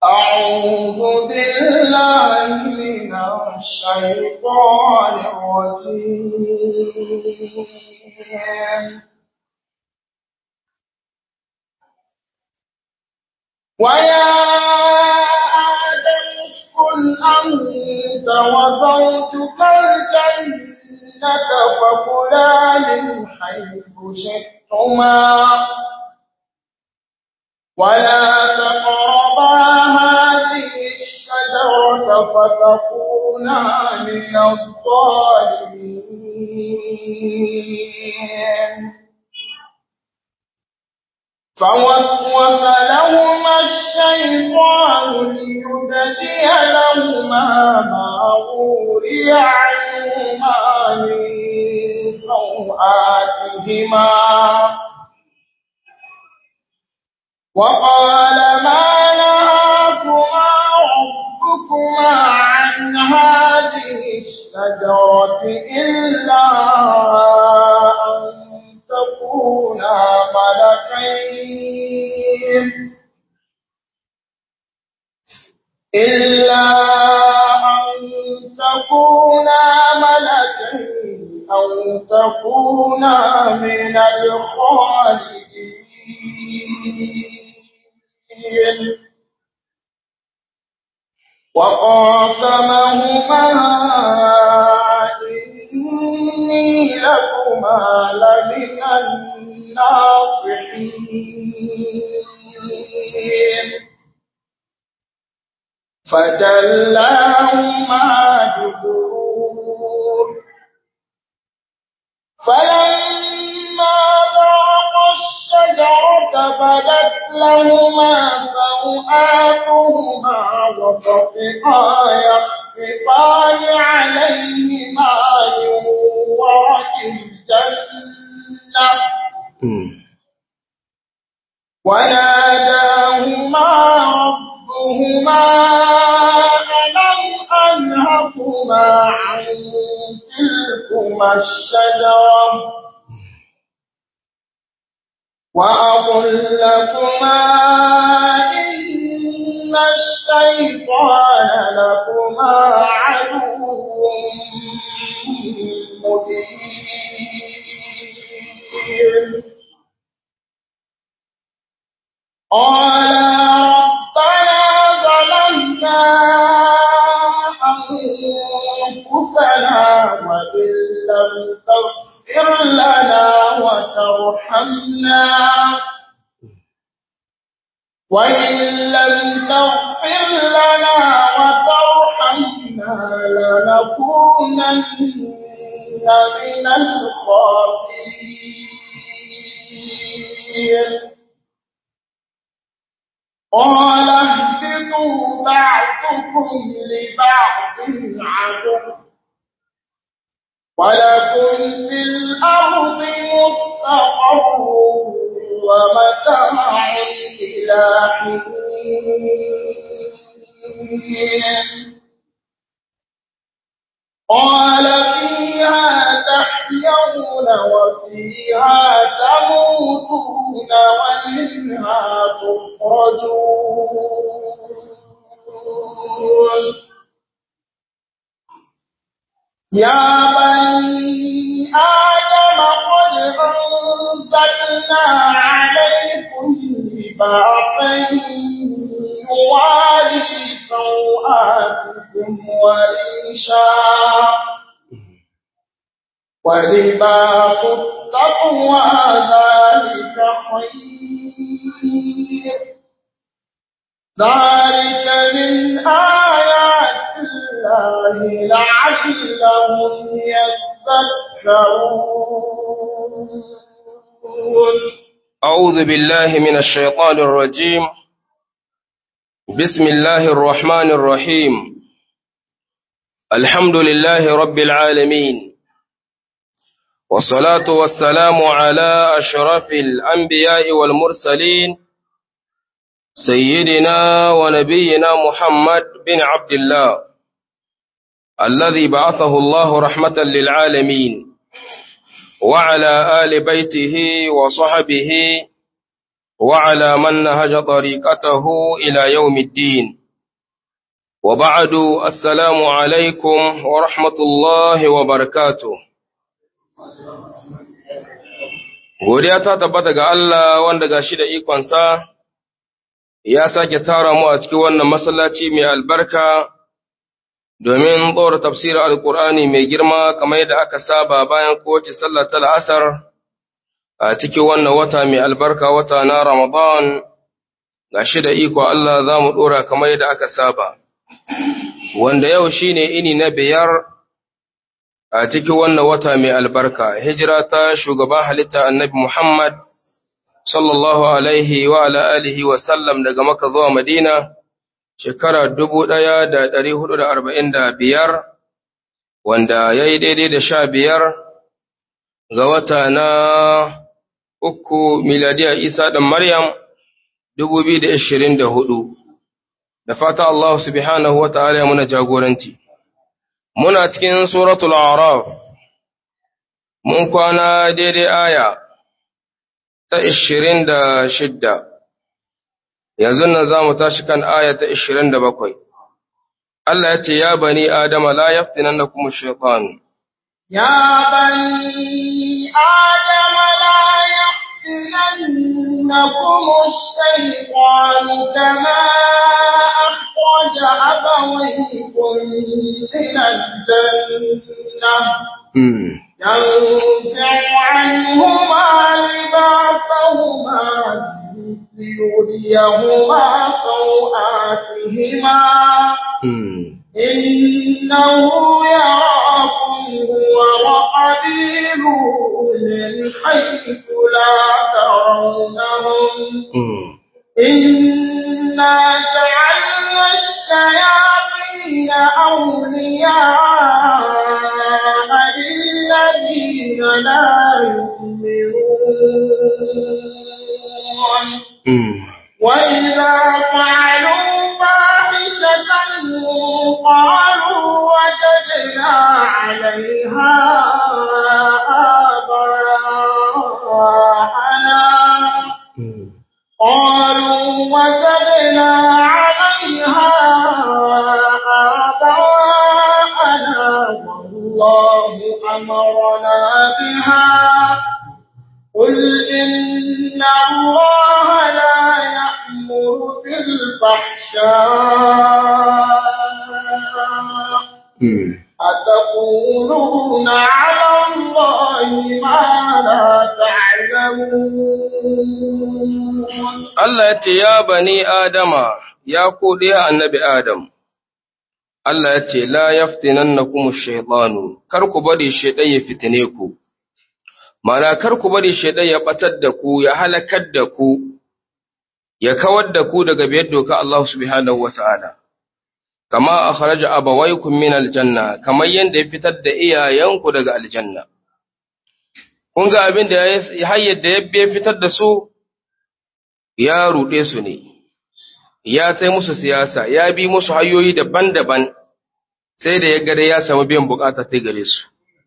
أعوذ بالله من الشيطان الرجيم ويا آدم اسكن أنت وزوجك الجنة فكلا من حيث شئتما ولا تقربا هذه الشجرة فتكونا من الظالمين فوسوس لهما الشيطان ليبدي لهما ما وري عنهما من سوآتهما وقال ما نهاكما ربكما عن هذه الشجرة إلا أن تكونا ملكين إلا أن تكونا ملكين أو تكونا من الخالدين وقاسمهما إني لكما لمن الناصحين فدلاهما بغرور فلما ذاقا الشجرة بدت لهما سوآتهما وطفقا يخصفان عليهما من ورق الجنة وناداهما ربهما ألم أنهكما عن تلكما الشجرة وأقل لكما إن الشيطان لكما عدو مبين قال ربنا ظلمنا أنفسنا وإن لم تغفر لنا وترحمنا وإن لم تغفر لنا وترحمنا لنكونن من الخاسرين قال اهبطوا بعضكم لبعض عدو ولكم في الأرض مستقر ومتاع إلى حين قال فيها تحيون وفيها تموتون ومنها تخرجون يا بني آدم قد أنزلنا عليكم لباسا يواري سوآتكم وريشا ولباس التقوى ذلك خير ذلك من آيات الله لعلهم يذكرون أعوذ بالله من الشيطان الرجيم بسم الله الرحمن الرحيم الحمد لله رب العالمين والصلاة والسلام على أشرف الأنبياء والمرسلين سيدنا ونبينا محمد بن عبد الله الذي بعثه الله رحمة للعالمين وعلى آل بيته وصحبه وعلى من نهج طريقته إلى يوم الدين وبعد السلام عليكم ورحمة الله وبركاته Godiya ta tabbata ga Allah wanda ga shi da ikonsa ya sake tara mu a cikin wannan masallaci mai albarka domin ɗora tafsirin Alƙur'ani mai girma kamar yadda aka saba bayan kowace sallah ta la'asar a cikin wannan wata mai albarka wata na Ramadan ga shi da iko Allah za mu ɗora kamar yadda aka saba. Wanda yau shi ne ini na biyar a cikin wannan wata mai albarka, hijira ta shugaban halitta annabi Muhammad sallallahu Alaihi wa alihi wa sallam daga maka zuwa Madina, shekara dubu ɗaya da ɗari hudu da arba'in da biyar, wanda ya yi daidai da sha biyar ga wata na uku miladiya Isa ɗan Maryam dubu biyu da ashirin da hudu. Da fata Allah subhanahu wa ta'ala ya muna jagoranci. Muna cikin suratul Araf, mun kwana daidai aya ta ashirin da shidda, yanzu nan za mu tashi kan aya ta ashirin da bakwai. Allah ya ce, Ya bani Adama la yaftinan na kuma shaitanu. يا بني آدم لا يفتننكم الشيطان كما أخرج أبويكم من الجنة ينزع عنهما لباسهما ليريهما سوآتهما إنه يراكم هو وقبيله من حيث لا ترونهم إنا جعلنا الشياطين أولياء للذين لا يؤمنون وإذا فعلوا فاحشة قالوا وجدنا عليها آباءنا قالوا وجدنا عليها آباءنا والله أمرنا بها قل إن الله لا يأمر بالفحشاء أتقولون على الله ما لا تعلمون Allah ya ce, Ya bani Adama, ya ku ɗaya annabi Adam, Allah ya ce, La yaftinan na kuma shaitanu, kar ku bari shaiɗan ya fitine ku, mana kar ku bari shaiɗan ya ɓatar da ku, ya halakar da ku, ya kawar da ku daga biyar doka Allah subhanahu wa ta'ala. Kama a kharaja abawaikun min aljanna, kamar yadda ya fitar da iyayenku daga aljanna. Kun ga abin da ya hayyar da ya fitar da su, ya ruɗe su ne, ya tai musu siyasa, ya bi musu hanyoyi daban-daban, sai da ya gada ya samu biyan bukata ta gare su.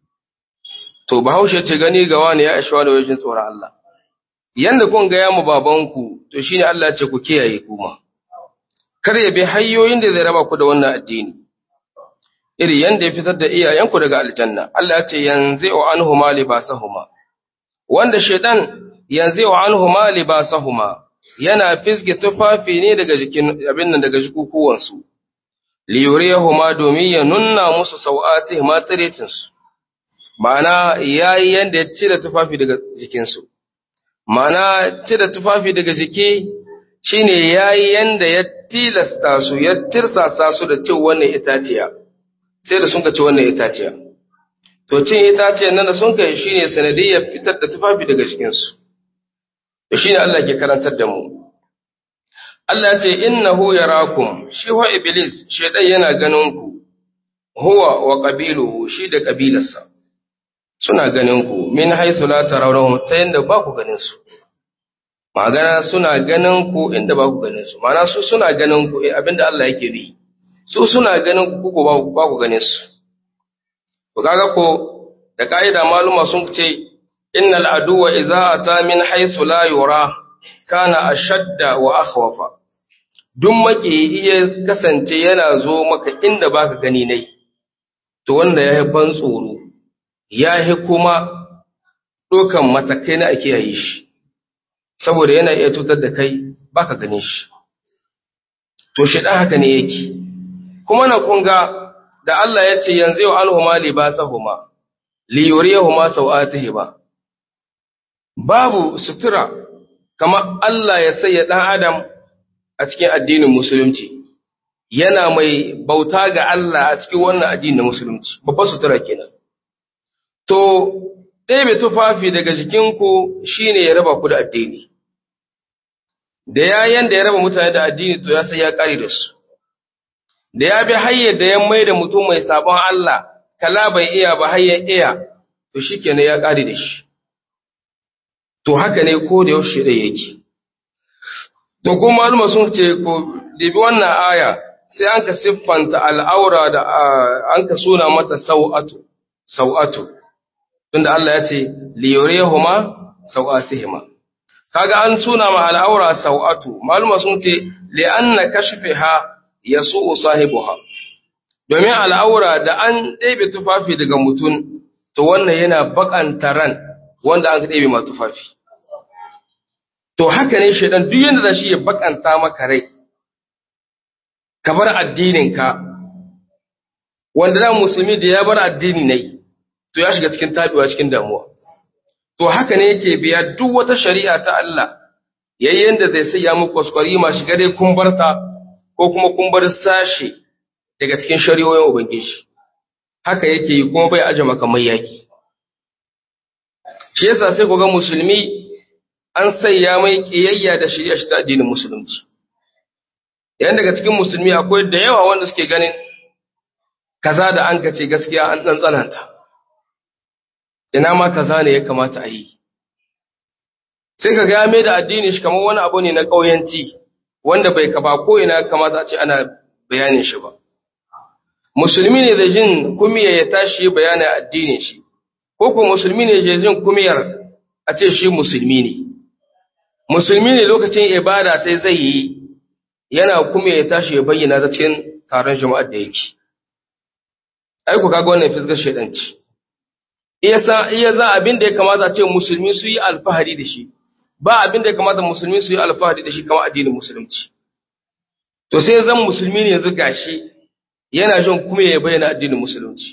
To, bahaushe ce gani ga wani ya ishe wani wajen tsoron Allah. Yanda kun gaya mu babanku, to shi ne Allah ce ku kiyaye kuma. Kar ya bi hanyoyin da zai raba ku da wannan addini. Iri yanda ya fitar da iyayenku daga aljanna, Allah ce yanzu wa anhuma libasahuma. Wanda shaidan yanzu wa anhuma libasahuma. yana fisge tufafi ne daga jikin abin nan daga jikukuwansu liyuriyahuma domin ya nunna musu sau'ati ma tsirecin su ma'ana yayi yanda ya cire tufafi daga jikinsu ma'ana cire tufafi daga jiki shine yayi yanda ya tilasta su ya tirsasa su da cin wannan itaciya sai da sun ka ci wannan itaciya to cin itaciyar nan da sun kai shine sanadiyyar fitar da tufafi daga jikinsu to shine Allah ke karantar da mu Allah ya ce innahu yarakum shi wa iblis shedan yana ganin ku huwa wa qabiluhu shi da kabilarsa suna ganin ku min haythu la tarawhum ta yanda ba ku ganin su magana suna ganin ku inda ba ku ganin su ma'ana su suna ganin ku eh, abinda Allah yake bi su suna ganin ku ku ba ku- ba ku ganin su to kaga ko da kaida maluma sun ce innal aduwa idza ata min haythu la yura kana ashadda wa akhwafa duk maki iya kasance yana zo maka inda baka gani nai to wanda ya ban tsoro ya kuma dokan matakai na ake yayi shi saboda yana iya tutar da kai baka ganin shi to shi dan haka ne yake kuma na kunga da Allah ya ce yanzu yau alhuma libasahuma li yuriyahuma sawatihima babu sutura kamar Allah ya sanya dan adam a cikin addinin musulunci yana mai bauta ga Allah a cikin wannan addinin musulunci babbar sutura kenan to ɗebe tufafi daga jikinku shine ya raba ku da addini da yayan da ya raba mutane da addini to ya sai ya kare da su da ya bi hayyar da ya mai da mutum mai sabon Allah kala bai iya ba hayyar iya to shikenan ya kare da shi to haka ne ko da yaushe da yake to kuma maluma sun ce ko dibi wannan aya sai an ka siffanta al'aura da an ka suna mata sau'atu sau'atu tunda Allah ya ce liyurihuma sau'atihima kaga an suna ma al'aura sau'atu maluma sun ce li'anna kashfiha yasu'u sahibuha domin al'aura da an ɗebe tufafi daga mutum to wannan yana bakanta ran wanda an ɗebe ma tufafi to haka ne shaidan duk yanda za shi ya bakanta maka rai ka bar addininka wanda da musulmi da ya bar addini ne to ya shiga cikin tabiwa cikin damuwa to haka ne yake biya duk wata shari'a ta Allah yayin da zai saya muku kwaskwari ma shiga dai kun barta ko kuma kun bar sashe daga cikin shari'o'in ubangiji haka yake yi kuma bai aje makamai yaki shi yasa sai ku ga musulmi an saya mai kiyayya da shari'a shi ta addinin musulunci yayin daga cikin musulmi akwai da yawa wanda suke ganin kaza da an kace gaskiya an dan tsananta ina ma kaza ne ya kamata a yi sai ka ga mai da addini shi kamar wani abu ne na kauyanci wanda bai ka ba ko ina kamata a ce ana bayanin shi ba musulmi ne da jin kumiya ya tashi bayanin addinin shi ko ko musulmi ne da jin kumiyar a ce shi musulmi ne musulmi ne lokacin ibada sai zai yi yana kuma ya tashi ya bayyana ta cikin taron jama'ar da yake ai ku kaga wannan fiskar shedanci iya sa iya za abin da ya kamata a ce musulmi su yi alfahari da shi ba abin da ya kamata musulmi su yi alfahari da shi kamar addinin musulunci to sai zan musulmi ne yanzu gashi yana jin kuma ya bayyana addinin musulunci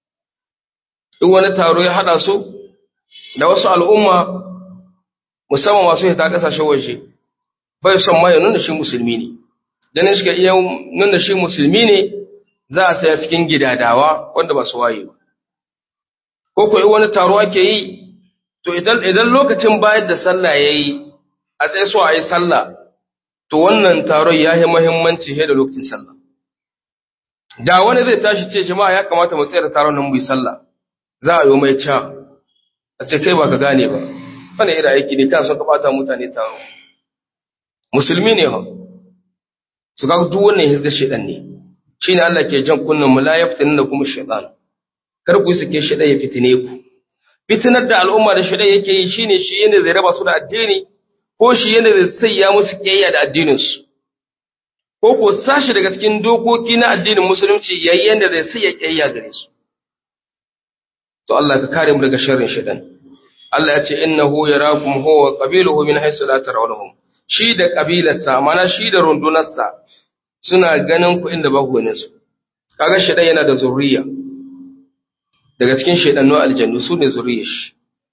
in wani taro ya hada su da wasu al'umma musamman masu hita kasashen waje bai son ma ya nuna shi musulmi ne ganin shi ga iya nuna shi musulmi ne za a saya cikin gidadawa wanda ba su waye ba ko ko wani taro ake yi to idan idan lokacin bayar da sallah yayi a tsaye so a yi sallah to wannan taron ya yi muhimmanci da lokacin sallah da wani zai tashi ce jama'a ya kamata mu tsaya da taron nan mu yi sallah za a yi mai ca a ce kai ba ka gane ba wani irin aiki ne kan son ka bata mutane taro musulmi ne ha su ga duk wannan hizga shedan ne shine Allah ke jan kunnan mu la yaftinna kuma shaytan kar ku suke shedan ya fitine ku fitinar da al'umma da shedan yake yi shine shi yanda zai raba su da addini ko shi yanda zai sayya musu kiyayya da addinin su ko ko sashi daga cikin dokoki na addinin musulunci yayin yanda zai sayya kiyayya gare su to Allah ka kare mu daga sharrin shedan Allah ya ce innahu yarakum huwa qabiluhu min haythu la tarawnahum shi da kabilarsa mana shi da rundunarsa suna ganin ku inda ba ku ganin su kaga shedan yana da zurriya daga cikin shedannu aljannu su ne zurriyar shi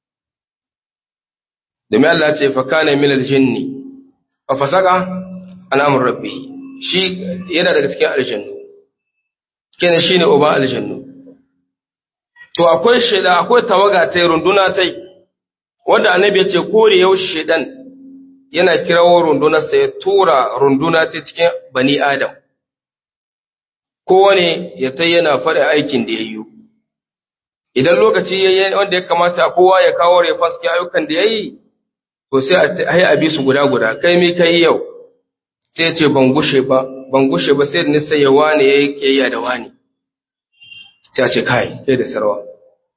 domin Allah ya ce fa kana min aljinni fa fasaka an amr rabbi shi yana daga cikin aljannu kenan shine uba aljannu to akwai sheda akwai tawaga ta runduna tai wanda annabi ya ce kore yau shedan yana kirawo rundunarsa ya tura runduna ta cikin bani adam kowane ya ta yana faɗa aikin da ya yi idan lokaci ya yi wanda ya kamata kowa ya kawo refan suke ayyukan da ya yi to sai a yi abi su guda guda kai mi kai yau sai ya ce ban gushe ba ban gushe ba sai da nisa ya wane ya yi kiyayya da wani sai ya ce kai kai da sarwa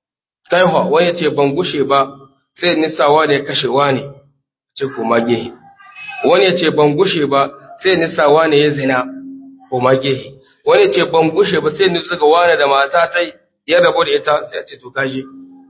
kai hwa wani ya ce ban gushe ba sai nisawa ne kashewa ne ce kuma gehe wani ya ce ban gushe ba sai nisa wane ya zina ko magehe wani ya ce ban gushe ba sai nisa ga wane da mata ta ya rabu da ita sai ya ce to kaje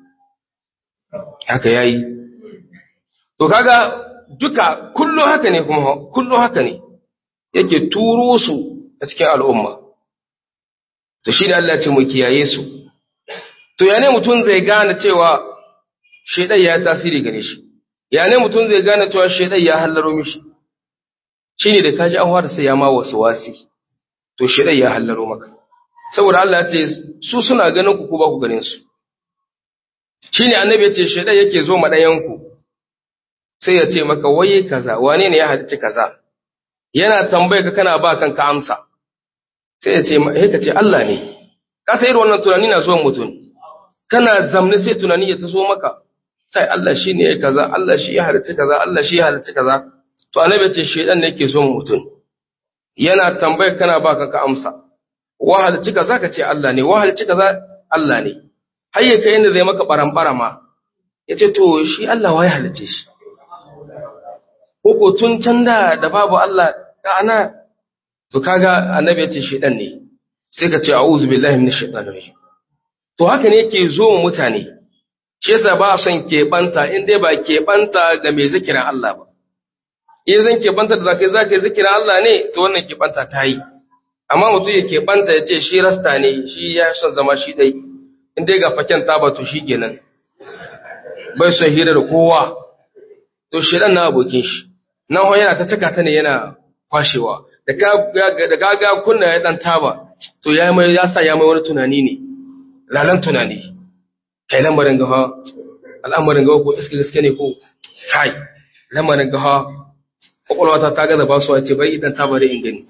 haka yayi to kaga duka kullum haka ne kuma kullum haka ne yake turo su a cikin al'umma to shi da Allah ce mu kiyaye su to ya ne mutum zai gane cewa shaidan ya tasiri gare shi ya ne mutum zai gane cewa shaidan ya hallaro mishi shine da kaji an fara sai ya ma wasu wasi to shaidan ya hallaro maka saboda Allah ya ce su suna ganin ku ko ba ku ganin su shine annabi ya ce shaidan yake zo madayan ku sai ya ce maka waye kaza wane ne ya halicci kaza yana tambaye ka kana ba kanka amsa sai ya ce he ka ce Allah ne ka sai irin wannan tunani na zuwa mutum kana zamne sai tunani ya taso maka kai Allah shi ne ya kaza Allah shi ya halicci kaza Allah shi ya halicci kaza to annabi ya ce shedan ne yake zuwa mutum yana tambaye kana ba kanka amsa wa halicci kaza ka ce Allah ne wa halicci kaza Allah ne har ya kai inda zai maka barambara ma yace to shi Allah wa ya halicce shi ko tun can da da babu Allah da ana to kaga annabi yace shedan ne sai ka ce a'udhu billahi minash shaitanir rajim to haka ne yake zo mu mutane shi yasa ba son keɓanta in dai ba keɓanta ga mai zikirin Allah ba in zan keɓanta da zakai zakai zikirin Allah ne to wannan keɓanta ta yi amma mutum ya keɓanta ya ce shi rasta ne shi ya son zama shi dai in dai ga faken taba to shi kenan bai son hira da kowa to shedan na abokin shi nan ho yana ta cika ta ne yana kwashewa da ka ga kunna ya dan taba to ya mai ya sa ya mai wani tunani ne lalan tunani kai lamarin gawa al'amarin gawa ko iske gaske ne ko kai lamarin gawa kwakwalwa ta ta gaza ba su ce bai idan taba da ingani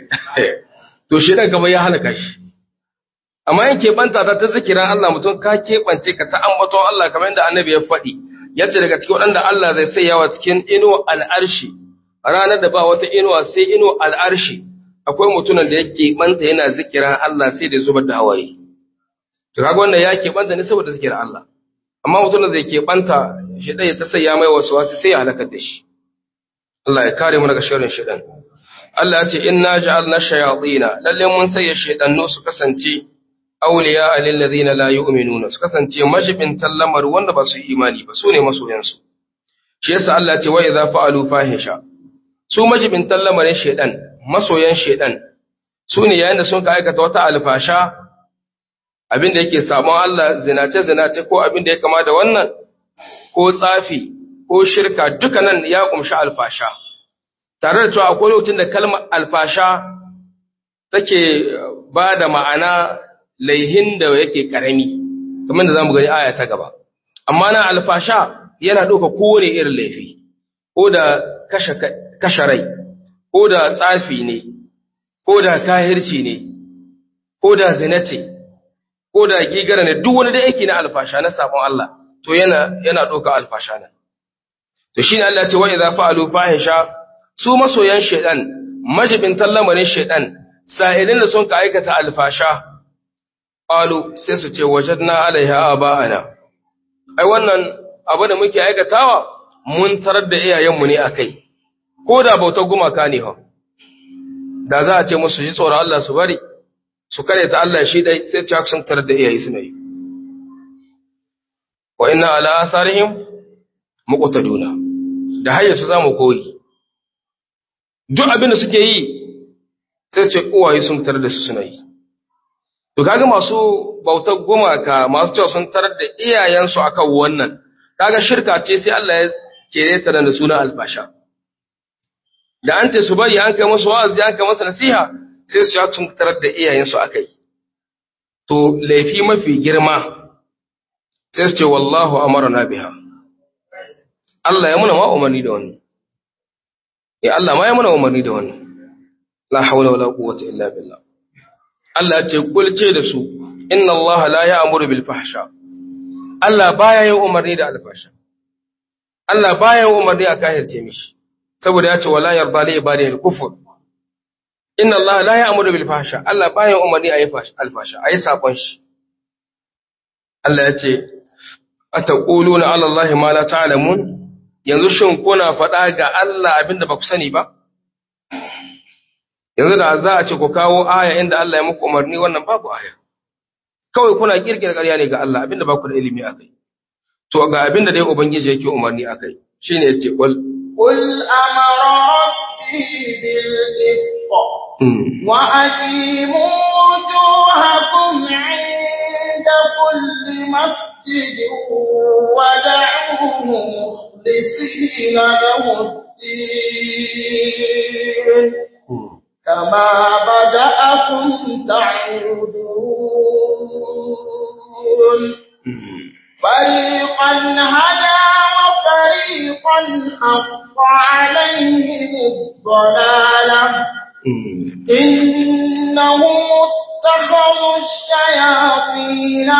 to shi dan gaba ya halaka shi amma in keɓanta ta ta zikiran Allah mutum ka keɓance ka ta ambaton Allah kamar yadda annabi ya faɗi yace daga cikin waɗanda Allah zai sai yawa cikin ino al'arshi ranar da ba wata inuwa sai ino al'arshi akwai mutumin da yake banta yana zikiran Allah sai da zubar da hawaye to kaga wannan ya ke banta ne saboda zikiran Allah amma mutumin da yake banta shi dai ta sai ya mai wasu wasu sai ya halakar da shi Allah ya kare mu daga sharrin shaitan Allah ya ce inna ja'alna shayatina lalle mun sai shaitannu su kasance awliya lil ladina la yu'minuna su kasance majibin tallamar wanda ba su yi imani ba su ne masoyansu shi yasa Allah ya ce wa idza fa'alu fahisha su majibin tallamarin shaidan masoyan shaidan su ne yayin da sun ka aikata wata alfasha abin da yake sabon Allah zinace zinace ko abin da ya kama da wannan ko tsafi ko shirka duka nan ya kumshi alfasha tare da cewa akwai lokacin da kalmar alfasha take ba da ma'ana laihin da yake karami kamar da zamu gani aya ta gaba amma na alfasha yana ɗauka kowane irin laifi ko da kashe kashe rai, ko da tsafi ne, ko da kahirci ne, ko da zinace, ko da gigara ne, duk wani da aiki na alfasha na sabon Allah, to yana yana ɗauka alfasha nan. To shi ne Allah ce wa idza fa'alu fahisha su masoyan shaidan, majibin tallamarin shaidan, sa'ilin da sun ka aikata alfasha, qalu sai su ce wajadna alaiha aba'ana. Ai wannan abu da muke aikatawa mun tarar da iyayenmu ne akai. ko da bautar gumaka ne ha da za a ce musu ji tsoron Allah su bari su kare ta Allah shi dai sai ci sun tarar da iyaye suna yi wa inna ala asarihim muqtaduna da hayya su zamu koyi duk abin da suke yi sai ce uwaye sun tarar da su suna yi to kaga masu bautar gumaka masu cewa sun tarar da iyayensu akan wannan kaga shirka ce sai Allah ya kere ta da suna albasha da an ce su bari an kai musu wa'azi an kai musu nasiha sai su sun tarar da iyayensu akai to laifi mafi girma sai su ce wallahu amarna biha Allah ya muna ma umarni da wannan ya Allah ma ya muna umarni da wannan la hawla wala quwwata illa billah Allah ya ce kulce da su inna Allah la ya'muru bil fahsha Allah baya yin umarni da alfasha Allah baya yin umarni a kahirce mishi saboda ya ce wala yarda li ibadihi al-kufr inna Allah la ya'muru bil fahsha Allah baya umarni ayi alfasha ayi sakon shi Allah ya ce ataquluna ala Allah ma la ta'lamun yanzu shin kuna faɗa ga Allah abinda ba ku sani ba yanzu da za a ce ku kawo aya inda Allah ya muku umarni wannan babu aya kawai kuna kirkira ƙarya ne ga Allah abinda ba ku da ilimi akai to ga abinda dai ubangiji yake umarni akai shine yace qul قل أمر ربي بالقسط وأقيموا وجوهكم عند كل مسجد ودعوه مخلصين له الدين كما بدأكم تعودون فريقا هدى وفريقا حق عليهم الضلالة إنهم اتخذوا الشياطين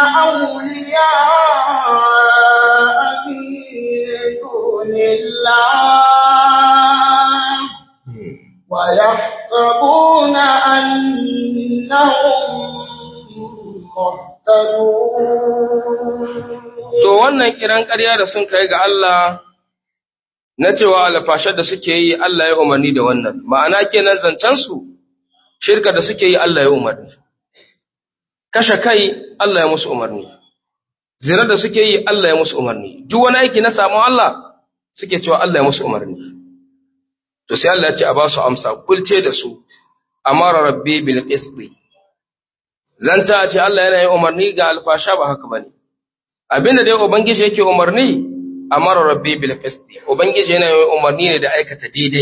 أولياء من دون الله ويحسبون أنهم مهتدون To wannan kiran ƙarya da sun kai ga Allah na cewa alfashar da suke yi Allah ya umarni da wannan, ma'ana kenan zancensu shirka da suke yi Allah ya umarni. Kashe kai Allah ya musu umarni, zina da suke yi Allah ya musu umarni, duk wani aiki na samun Allah suke cewa Allah ya musu umarni. To sai Allah ya ce a ba su amsa, kulce da su, amara rabbi bil qisti. Zanta a ce Allah yana yin umarni ga alfasha ba haka bane. abinda dai ubangiji yake umarni amara rabbi bil qisti ubangiji yana yin umarni ne da aikata daidai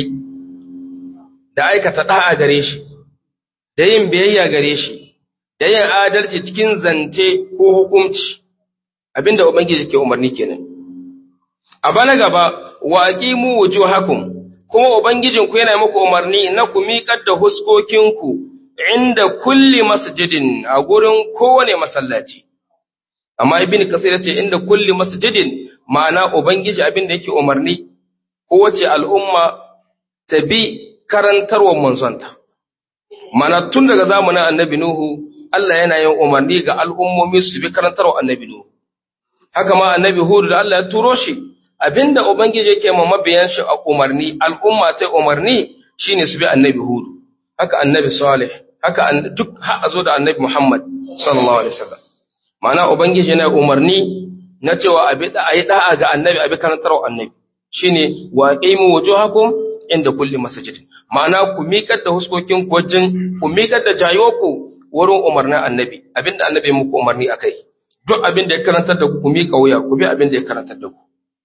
da aikata da'a gare shi da yin biyayya gare shi da yin adalci cikin zance ko hukunci abinda ubangiji yake umarni kenan a bana gaba wa aqimu wujuhakum kuma ubangijin ku yana muku umarni na ku miƙar da huskokinku inda kulli masjidin a gurin kowane masallaci amma ibn kasir yace inda kulli masjidin ma'ana ubangiji abin da yake umarni kowace al'umma ta bi karantarwar manzonta mana tun daga zamanin annabi nuhu Allah yana yin umarni ga al'ummomi su bi karantarwar annabi nuhu haka ma annabi hudu da Allah ya turo shi abinda ubangiji yake ma mabiyan shi a umarni al'umma ta umarni shine su bi annabi hudu haka annabi salih haka duk har a zo da annabi muhammad sallallahu alaihi wasallam Ma'ana Ubangiji yana umarni na cewa a yi da'a ga annabi a bi karantarwa annabi shi ne wa ƙaimu wajo hakun inda kulle masajidin. Ma'ana ku miƙar da huskokin wajen ku miƙar da jayoku wurin umarnin annabi abinda annabi muku umarni a kai. Duk abin da ya karantar da ku ku miƙa wuya ku bi abin da ya karantar da ku.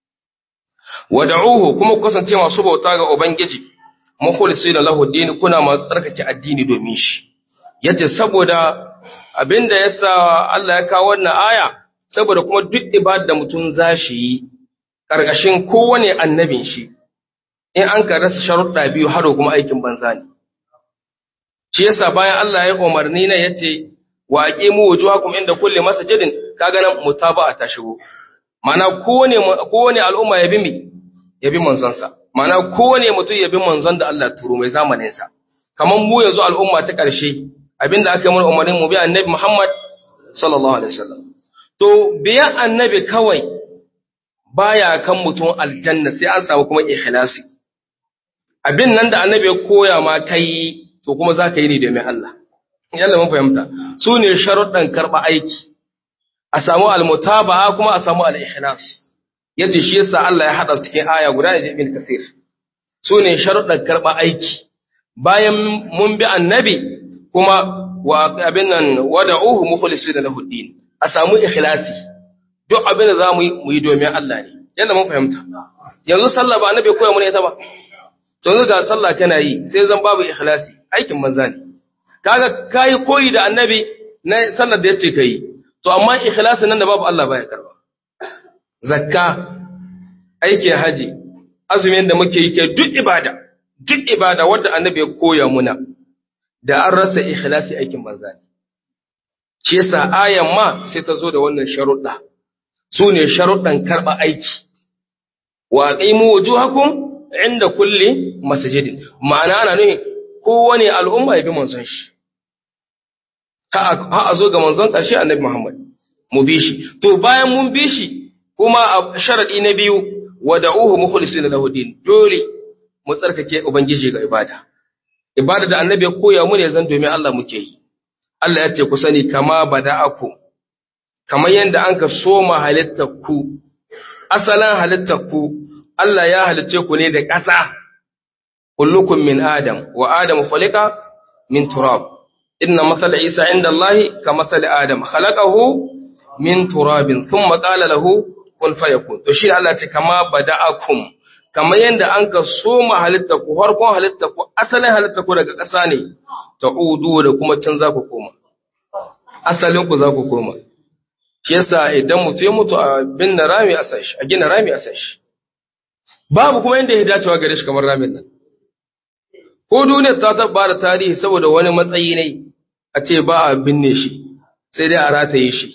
Wada'uhu kuma ku kasance masu bauta ga Ubangiji mukhlisina lahu dini kuna masu tsarkake addini domin shi. Yace saboda abin da ya sa Allah ya kawo wannan aya saboda kuma duk ibada da mutum za shi yi ƙarƙashin kowane annabin shi in an ka rasa sharuɗa biyu haro kuma aikin banza ne shi yasa bayan Allah ya umarni na yace wa aqimu wujuhakum inda kulli masjidin kaga nan mutaba'a ta shigo ma'ana kowane kowane al'umma ya bi mi ya bi manzon sa ma'ana kowane mutum ya bi manzon da Allah ya turo mai zamanin sa kamar mu yanzu al'umma ta ƙarshe abinda aka yi mana umarnin mu bi annabi Muhammad sallallahu alaihi wasallam to biyan annabi kawai baya kan mutum aljanna sai an samu kuma ikhlasi abin nan da annabi ya koya ma kai to kuma za ka yi ne domin Allah yalla mun fahimta su ne sharuɗan karɓa aiki a samu almutaba'a kuma a samu al-ikhlas yace shi yasa Allah ya hada su cikin aya guda da ibn kasir su ne sharuɗan karɓa aiki bayan mun bi annabi kuma wa abin nan wada'uhu mukhlisina lahu din a samu ikhlasi duk abin da zamu yi mu yi domin Allah ne yalla mun fahimta yanzu sallah ba annabi koya mana ita ba to yanzu ga sallah kana yi sai zan babu ikhlasi aikin manza ne kaga kai koyi da annabi na sallar da yace kai to amma ikhlasin nan da babu Allah baya karba zakka aikin haji azumin da muke yi ke duk ibada duk ibada wanda annabi ya koya muna da an rasa ikhlasi aikin banza ne shi yasa ayan ma sai ta zo da wannan sharuɗa su ne sharuɗan karɓa aiki wa qimu wujuhakum inda kulli masjidin ma'ana ana nufin kowane al'umma ya bi manzon shi ha a zo ga manzon ƙarshe annabi Muhammad mu bi shi to bayan mun bi shi kuma a sharadi na biyu wada'uhu mukhlisina lahu din dole mu tsarkake ubangiji ga ibada ibada da annabi ya koya mu ne zan domin Allah muke yi Allah ya ce ku sani kama bada'aku kamar yanda an ka soma halittar ku asalan halittar ku Allah ya halicce ku ne da ƙasa kullukum min adam wa adam khuliqa min turab inna masala isa inda Allah ka masala adam khalaqahu min turabin thumma qala lahu kun fayakun to shi Allah ce kama bada'akum kamar yanda an ka soma halitta ku farkon halitta ku asalin halitta ku daga ƙasa ne ta'udu da kuma can za ku koma asalin ku za ku koma shi yasa idan mutu ya mutu a binne rami a sashi a gina rami a sashi babu kuma yanda ya dacewa gare shi kamar ramin nan ko duniyar ta tabba da tarihi saboda wani matsayi ne a ce ba a binne shi sai dai a rataye shi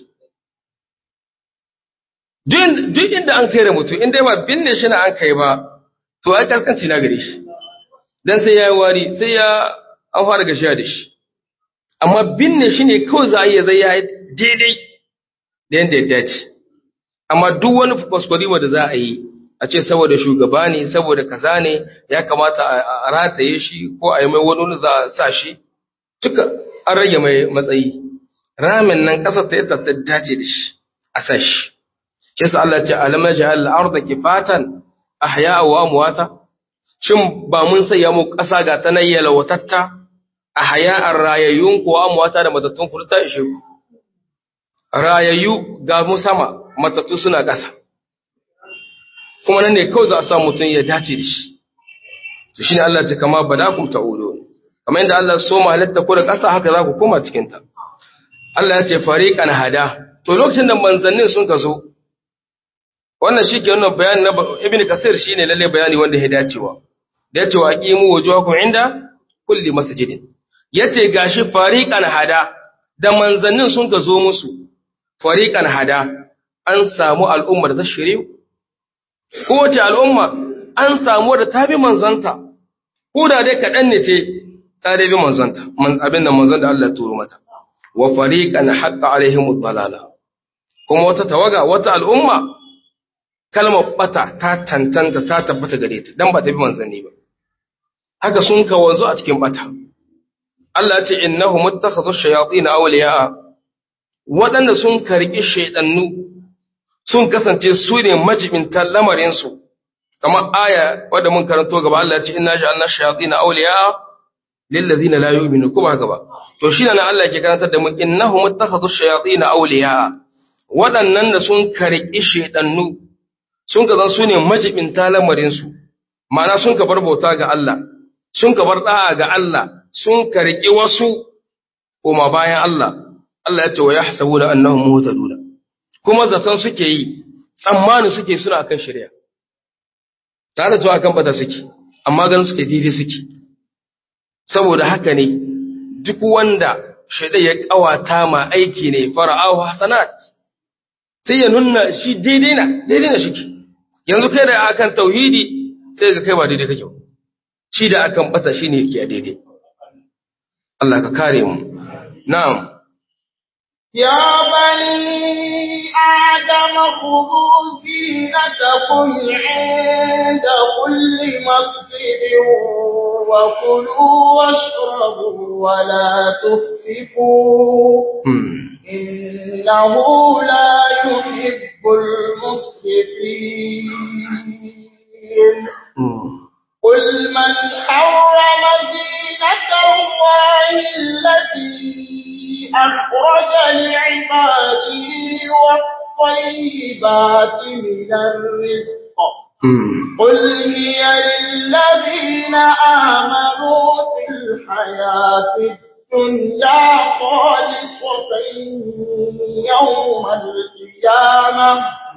duk inda an kai da mutum in dai ba binne shi na an kai ba to ai kaskanci na gare shi dan sai ya yi wari sai ya an fara gashiya da shi amma binne shi ne kawai za a iya zai ya daidai da yadda ya dace amma duk wani kwaskwarima da za a yi a ce saboda shugaba ne saboda kaza ne ya kamata a rataye shi ko a yi mai wani za a sa shi duka an rage mai matsayi ramin nan ƙasar ta yadda ta dace da shi a sa shi kisa Allah ce alamar jihar al'arda kifatan ahya wa amwata shin ba mun sanya mu ƙasa ga ta nan yalwatatta ahya ar rayayyun ko amwata da matattun ku ta ishe ku rayayyu ga mu sama matattu suna ƙasa kuma nan ne kawai za a sa mutum ya dace da shi to shine Allah ce kama badakum ta'udu kamar yadda Allah so mu halatta ku da ƙasa haka za ku koma cikin ta Allah ya ce fariqan hada to lokacin da manzannin sun ka zo wannan shi ke wannan bayani na ibn kasir shine lalle bayani wanda ya dacewa da yace wa aqimu wujuhakum inda kulli masjidin yace gashi fariqan hada da manzannin sun ka zo musu fariqan hada an samu al'ummar da shiriyu kowace al'umma an samu da tabi manzanta ko da dai kaɗan ne ce ta dai bi manzanta abin da manzon da Allah ya turo mata wa fariqan haqqa alaihimud dalala kuma wata tawaga wata al'umma kalmar bata ta tantanta ta tabbata gare ta dan ba ta bi manzanni ba haka sun ka wanzu a cikin bata Allah ya ce innahu muttakhadhu shayatin awliya waɗanda sun karki shaydannu sun kasance su ne majibintan lamarin su kamar aya wadda mun karanto gaba Allah ya ce inna ja'alna shayatin awliya lil ladina la yu'minu kuma gaba to shi ne Allah ke karantar da mu innahu muttakhadhu shayatin awliya waɗannan da sun karki shaydannu sun ka zan su ne majibinta lamarinsu, mana sun ka bar bauta ga Allah, sun ka bar ɗa'a ga Allah, sun ka riƙi wasu koma bayan Allah, Allah ya ce wa ya hasabu da annahun mota duna, kuma zaton suke yi, tsammani suke suna kan shirya. Tare zuwa kan bata suke, amma ganin suke daidai suke. Saboda haka ne, duk wanda shaɗa ya ƙawata ma aiki ne fara'ahu hasanat, sai ya nuna shi daidai na, daidai na shike. yanzu kai da akan tauhidi sai ga kai ba daidai kake shi da akan bata shine yake a daidai Allah ka kare mu na'am ya bani adam khudhu zinatakum 'inda kulli masjidin wa kulu washrabu wa la tusrifu إنه لا يحب المسرفين قل من حرم زينة الله التي أخرج لعباده والطيبات من الرزق قل هي للذين آمنوا في الحياة الدنيا خالصة يوم القيامة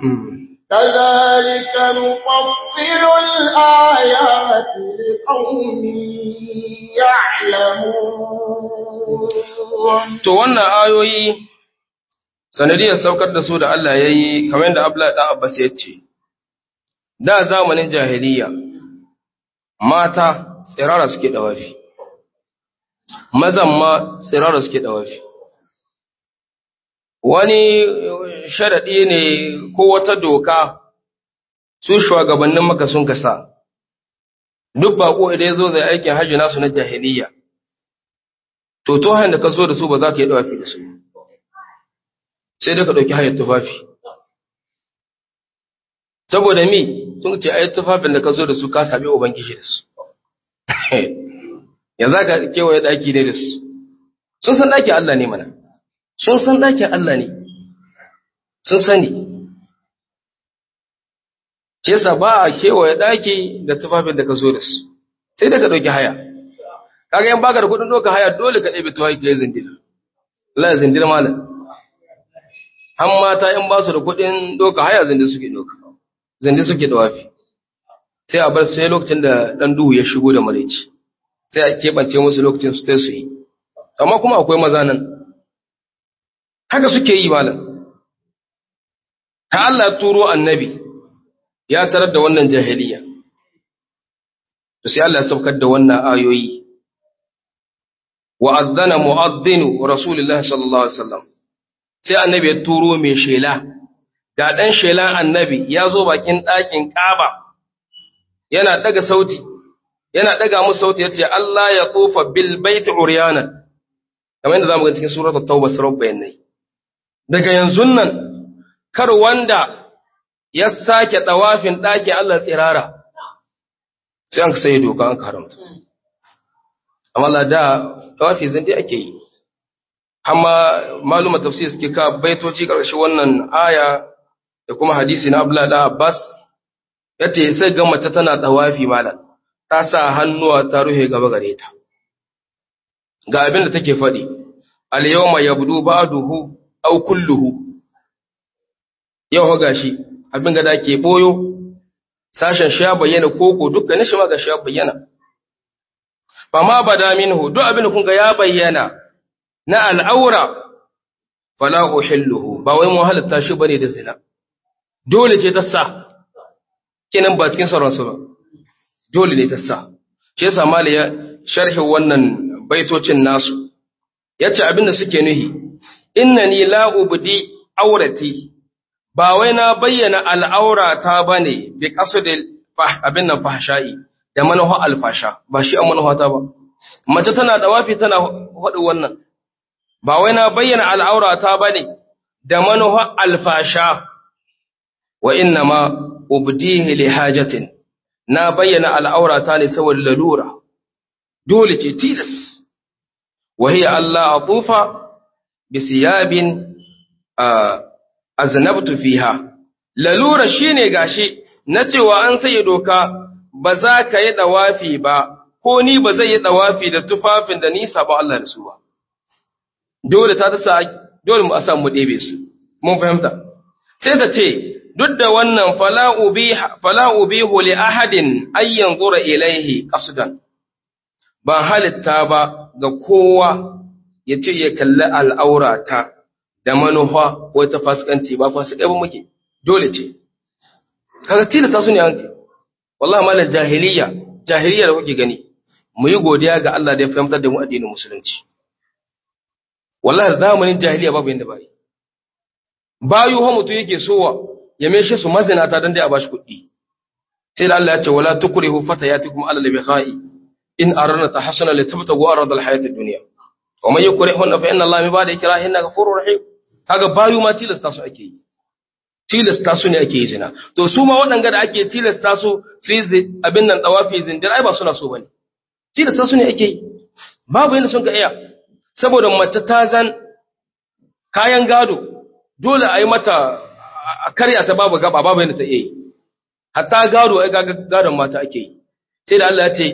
كذلك نفصل الآيات لقوم يعلمون to wannan ayoyi sanadiyar saukar da su da Allah ya yi kamar yadda Abdullahi ɗan Abbas ya ce da zamanin jahiliya mata tsirara suke dawafi mazan ma tsirara suke dawafi wani sharaɗi ne ko wata doka su shugabannin maka sun kasa duk bako idan ya zo zai aikin hajji nasu na jahiliya to to da ka so da su ba za ka yi dawafi da su sai dai ka ɗauki hayar tufafi saboda mi sun ce ayi tufafin da ka zo da su ka sami ubangiji da su ya za ka kewaye ɗaki ne da su sun san ɗakin Allah ne mana sun san ɗakin Allah ne sun sani shi yasa ba a kewaye ɗaki da tufafin da ka zo da su sai da ka ɗauki haya kaga yan baka da kuɗin ɗauka haya dole ka ɗebe tufafi ka yi zindir Allah zindir malam an mata in ba su da kuɗin ɗauka haya zindir suke ɗauka zindir suke ɗawafi sai a bar sai lokacin da ɗan duhu ya shigo da maraici sai a keɓance musu lokacin su su yi amma kuma akwai maza nan haka suke yi malam ta Allah turo annabi ya tarar da wannan jahiliya to sai Allah ya saukar da wannan ayoyi wa adzana mu'adhdhinu rasulullahi sallallahu alaihi wasallam sai annabi ya turo mai shela ga dan shelan annabi ya zo bakin ɗakin Kaaba yana daga sauti yana daga musu sauti yace Allah ya tufa bil bait uryanan kamar yadda zamu ga cikin suratul tauba surar bayanai daga yanzu nan kar wanda ya sake tawafin ɗakin Allah tsirara sai an sai doka an haramta amma la da tawafi zan dai ake yi amma maluma tafsir suke ka baitoci karshe wannan aya da kuma hadisi na Abdullah da Abbas yace sai ga mace tana tawafi malam ta sa hannuwa ta ruhe gaba gare ta ga abin da take faɗi al yawma yabdu ba'duhu aw kulluhu yau ga shi abin da ke boyo sashen sha bayyana koko dukkanin shi ma ga sha bayyana fa ma bada minhu duk abin da kun ga ya bayyana na al'aura fala uhilluhu ba wai mu halatta shi bane da zina dole ce ta sa kenan ba cikin sauran su ba dole ne ta sa shi yasa mali ya sharhi wannan baitocin nasu yace abin da suke nuhi innani la ubdi aurati ba wai na bayyana al'aurata ba ne bi ƙasa da abin nan fahasha'i da manuwa alfasha, ba shi an manuwata ba. Mace tana da wafi tana haɗu wannan, ba wai na bayyana al'aurata ba ne da manuwa alfasha, wa inna ma ubdihi li hajatin, na bayyana al'aurata ne saboda lalura, dole ce tilas, wahiya Allah a tufa bisiyabin aznabtu fiha lalura shine gashi na cewa an sai doka ba za ka yi dawafi ba ko ni ba zai yi dawafi da tufafin da ni sabo Allah da su ba dole ta tasa dole mu asan mu ɗebe su mun fahimta sai ta ce duk da wannan fala ubiha fala ubihu li ahadin ay yanzura ilaihi qasdan ba halitta ba ga kowa ya ce ya kalli al'aurata da manufa ko ta fasikanci ba fasikai ba muke dole ce kaga tilasta su ne hanki wallahi malam jahiliya jahiliya da kuke gani mu yi godiya ga Allah da ya fahimtar da mu addinin musulunci wallahi zamanin jahiliya babu yanda bai bayu ha mutu yake sowa ya meshe su mazinata dan dai a bashi kuɗi sai da Allah ya ce wala tukrihu fatayatikum ala al-bikha'i in aradna tahassuna litabtagu arad al-hayat ad-dunya wa man yukrihunna fa inna Allah min ba'di ikrahinna ghafurur rahim kaga bayu ma tilasta su ake yi tilasta su ne ake yi zina to su ma waɗanga da ake tilasta su su yi abin nan tsawafi zindir ai ba suna so bane tilasta su ne ake yi babu yadda sun ka iya saboda mace ta zan kayan gado dole a yi mata a karya ta babu gaba babu yadda ta iya yi hatta gado ai gadon mata ake yi sai da Allah ya ce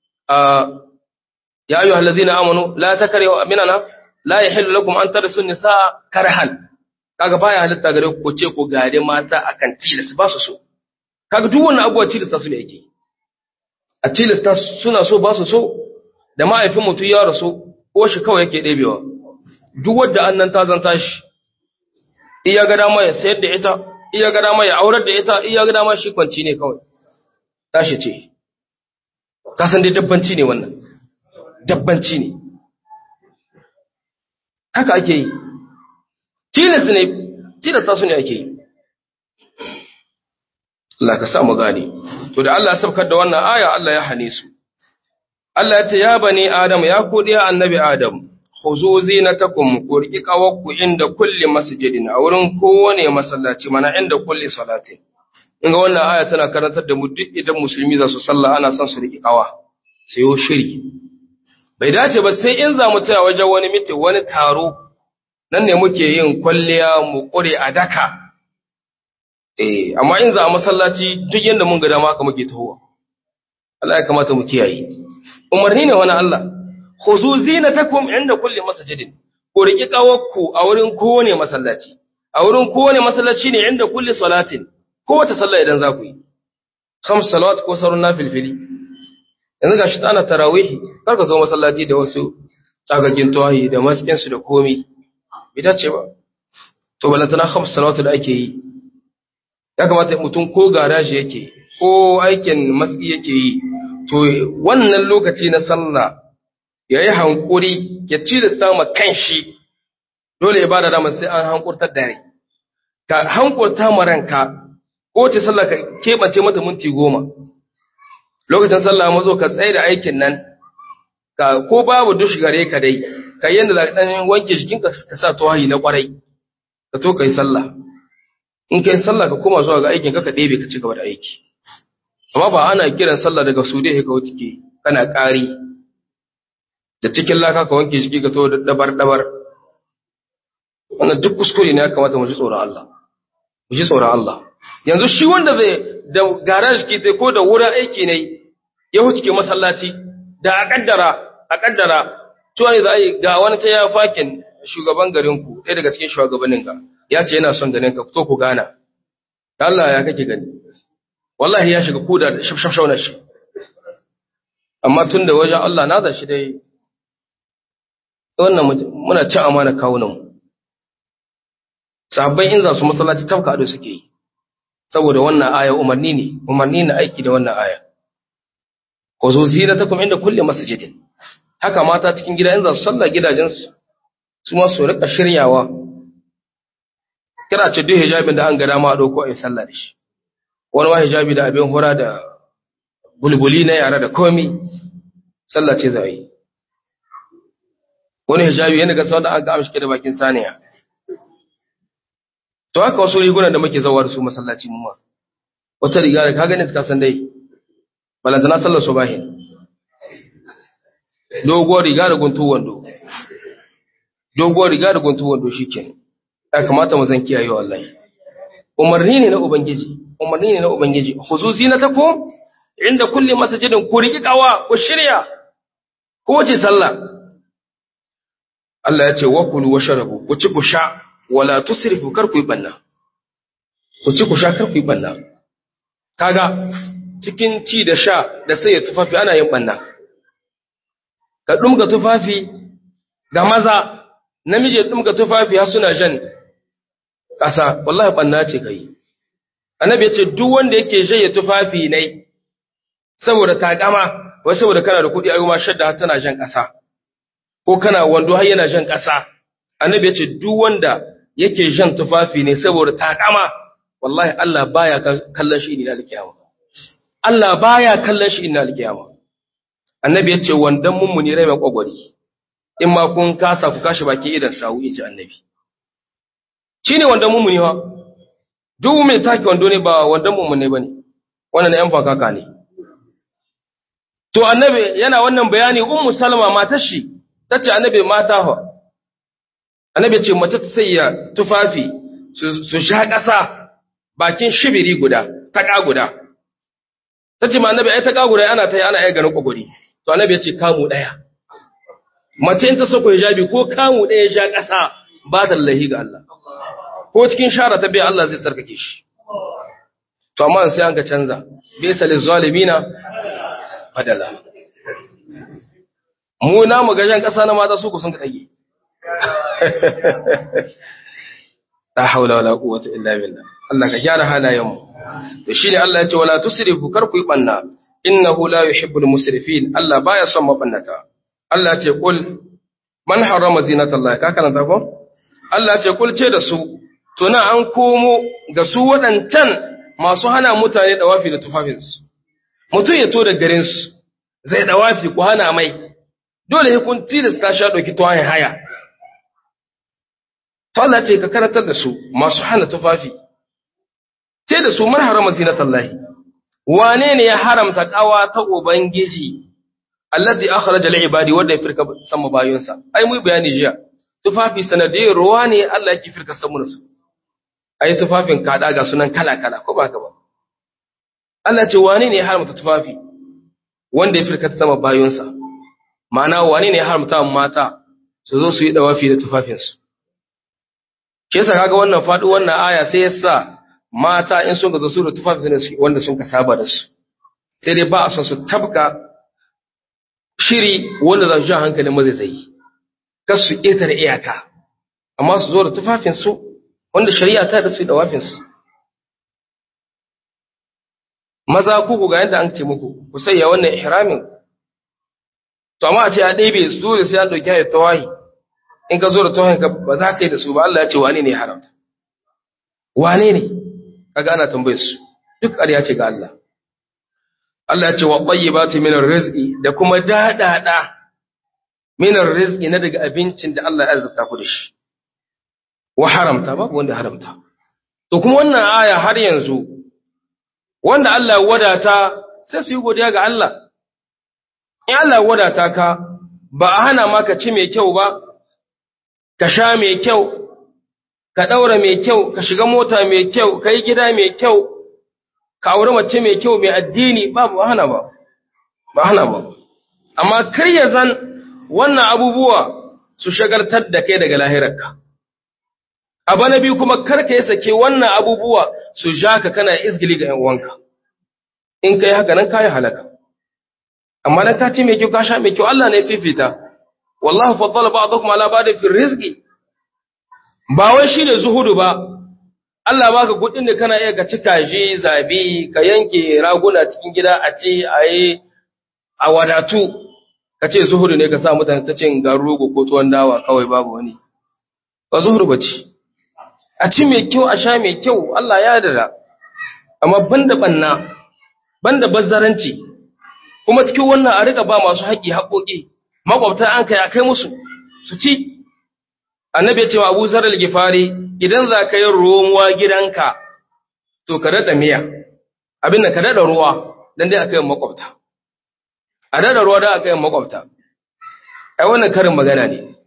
ya ayyuhal ladzina amanu la takrihu aminana la yahillu lakum an tarisu nisaa karhan kaga baya halitta gare ku ce ku gare mata akan tilas ba su so kaga duk wannan abubuwa tilasta su ne yake a tilasta suna so ba su so da ma'aifin mutum ya rasu ko shi kawai yake ɗebewa duk wadda annan ta zanta shi iya ga dama ya sayar da ita iya ga dama ya aurar da ita iya ga dama shi kwanci ne kawai tashi ce ka san dai dabbanci ne wannan dabbanci ne haka ake yi tilas ne tilasta su ne ake yi Allah ka sa mu gane to da Allah ya sabkar da wannan aya Allah ya hane su Allah ya ce ya bani Adam ya ku diya annabi Adam khuzu zinatakum ku riki kawakku inda kulli masjidin a wurin kowane masallaci mana inda kulli salatin in ga wannan aya tana karantar da mu duk idan musulmi za su sallah ana son su riki kawa sai yo shiri bai dace ba sai in za mu taya wajen wani miti wani taro nan ne muke yin kwalliya mu kure a daka eh amma in za a masallaci duk yanda mun ga dama haka muke tahowa Allah ya kamata mu kiyaye umarni ne wani Allah khuzu zinatakum inda kulli masjidin ku riki kawakku a wurin kowane masallaci a wurin kowane masallaci ne inda kulli salatin kowace sallah idan za ku yi khams salawat ko sarun nafilfili yanzu gashi ta ana tarawih kar ka zo masallaci da wasu tsagagin tawahi da maskin su da komi bai dace ba to balantana khams salawat da ake yi ya kamata mutum ko garaji yake ko aikin maski yake yi to wannan lokaci na sallah ya yi hankuri ya tilasta ma kanshi dole ya bada dama sai an hankurtar da rai ka hankurta ma ranka ko ce sallah ka keɓance mata minti goma lokacin sallah mazo ka tsaye da aikin nan ka ko babu dush gare ka dai ka yanda da dan wanke jikinka ka sa tawahi na kwarai ka to kai sallah in kai sallah ka koma zuwa ga aikin ka ka ɗebe ka ci gaba da aiki amma ba ana kiran sallah daga su dai ka wuce kana ƙari da cikin laka ka wanke jiki ka to da dabar dabar wannan duk kuskure ne ya kamata mu ji tsoron Allah mu ji tsoron Allah yanzu shi wanda zai da garage ke tai ko da wurin aiki ne ya huce masallaci da a kaddara a kaddara to ne za a yi ga wani ta ya fakin shugaban garin ku ɗaya daga cikin shugabannin ka ya ce yana son ganin ka to ku gana Allah ya kake gani wallahi ya shiga kuda da shafshafshaunar shi amma tun da wajen Allah na shi dai wannan muna cin amana kawunanmu sahabbai in za su masallaci tafka ado suke yi saboda wannan aya umarni ne umarni na aiki da wannan aya ko zo zinatakum inda kulli masjidin haka mata cikin gida in za su sallah gidajensu su ma su rika shiryawa kira ce duk hijabin da an ga dama a dauko a yi sallah da shi wani ma hijabi da abin hura da bulbuli na yara da komi sallah ce za a yi wani hijabi yana ga sau da an ga amshi da bakin saniya to haka wasu rigunan da muke zawa da su masallaci mu ma wata riga da ka gani ka san dai balantana sallar subahin doguwar riga da guntu wando doguwar riga da guntu wando shikenan ya kamata mu zan kiyaye wallahi umarni ne na ubangiji umarni ne na ubangiji khuzu zinatakum inda kulli masjidin ku riki kawa ku shirya ko ce sallah Allah ya ce wa kulu washrabu ku ci ku sha wala tusrifu kar ku yi banna ku ci ku sha kar ku yi banna kaga cikin ci da sha da sai ya tufafi ana yin banna ka dumga tufafi ga maza namiji ya dumga tufafi har suna jan ƙasa wallahi banna ce kai annabi ya ce duk wanda yake jaye tufafi ne saboda takama wai saboda kana da kuɗi ayyuma shadda har tana jan ƙasa ko kana wando har yana jan ƙasa annabi ya ce duk wanda yake jan tufafi ne saboda takama wallahi Allah baya kallon shi ina alkiyama Allah baya kallon shi ina alkiyama annabi ya ce wandan mummuni rai mai kwagwari in ma kun kasa ku kashi baki idan sawu inji annabi shine wandan mummuni ha duk mai take wando ne ba wandan mummuni bane wannan ne yan fakaka ne to annabi yana wannan bayani ummu salma matar shi tace annabi mata fa annabi ce mace ta sayya tufafi su sha ƙasa bakin shibiri guda taƙa guda ta ce ma annabi ai taƙa guda ana ta yi ana iya ganin ƙwagwari to annabi ya ce kamu ɗaya mace in ta sako hijabi ko kamu ɗaya sha ƙasa ba ta lahi ga Allah ko cikin shara ta biya Allah zai tsarkake shi to amma sai an ka canza bisa lil zalimina badala mu na mu gajen ƙasa na mata su ku sun ka ɗage la haula wala quwwata illa billah Allah ka gyara halayen mu to shine Allah ya ce wala tusrifu kar ku yi banna innahu la yuhibbul musrifin Allah baya son mabannata Allah ya ce kul man harrama zinatallahi ka kana ko Allah ya ce kul ce da su to na an komo ga su wadancan masu hana mutane dawafi da tufafinsu mutum ya to da garinsu zai dawafi ku hana mai dole ya kun tilasta sha ɗauki tuwayen haya to Allah ce ka karatar da su masu hana tufafi ce da su man harama zinatallahi wane ne ya haramta kawa ta ubangiji allati akhraja lil ibadi wanda ya firka sama bayonsa ai mu bayani jiya tufafi sanadiyar ruwa ne Allah yake firka samu su ai tufafin kada ga sunan kala kala ko ba ka ba Allah ce wane ne ya haramta tufafi wanda ya firka sama bayonsa ma'ana wane ne ya haramta mata su zo su yi dawafi da tufafinsu ke yasa kaga wannan faɗo wannan aya sai yasa mata in sun ga su da tufafin ne wanda sun ka saba da su sai dai ba a son su tabka shiri wanda za su ja hankalin mazaizayi kar su ƙetare iyaka amma su zo da tufafinsu wanda shari'a ta da su da wafinsu maza ku ga yadda an ce muku ku sayya wannan ihramin to amma a ce a ɗebe su dole sai an ɗauki hayar tawahi in ka zo da tawahin ka ba za ka yi da su ba Allah ya ce wane ne ya haramta wane ne kaga ana tambayar su duk ƙarya ce ga Allah Allah ya ce wa tayyibati min rizqi da kuma dadada min rizqi na daga abincin da Allah ya azurta ku da shi wa haramta babu wanda haramta to kuma wannan aya har yanzu wanda Allah ya wadata sai su yi godiya ga Allah in Allah ya wadata ka ba a hana maka ci mai kyau ba ka sha mai kyau ka daura mai kyau ka shiga mota mai kyau ka yi gida mai kyau ka aure mace mai kyau mai addini babu hana ba ba hana ba amma kar ya zan wannan abubuwa su shagaltar da kai daga lahirarka abu na biyu kuma kar ka yi sake wannan abubuwa su ja ka kana izgili ga 'yan uwanka in kai haka nan kayi halaka amma dan ka ci mai kyau ka sha mai kyau Allah ne fifita wallahu faddala ba'dakum ala ba'd fi rizqi ba wai shine zuhudu ba Allah baka kudin da kana iya ka ci kaji zabi ka yanke raguna cikin gida a ce ayi a wadatu ka ce zuhudu ne ka sa mutane ta cin garugo ko tuwon dawa kawai babu wani ba zuhudu ba ce a ci mai kyau a sha mai kyau Allah ya dada amma banda banna banda bazzaranci kuma cikin wannan a riga ba masu haƙi haƙoƙi makwabta an kai a kai musu su ci annabi ya ce wa Abu Zar al-Gifari idan za ka yi ruwa gidanka to ka dada miya abin da ka dada ruwa dan dai aka yi makwabta a dada ruwa da aka yi makwabta ai wannan karin magana ne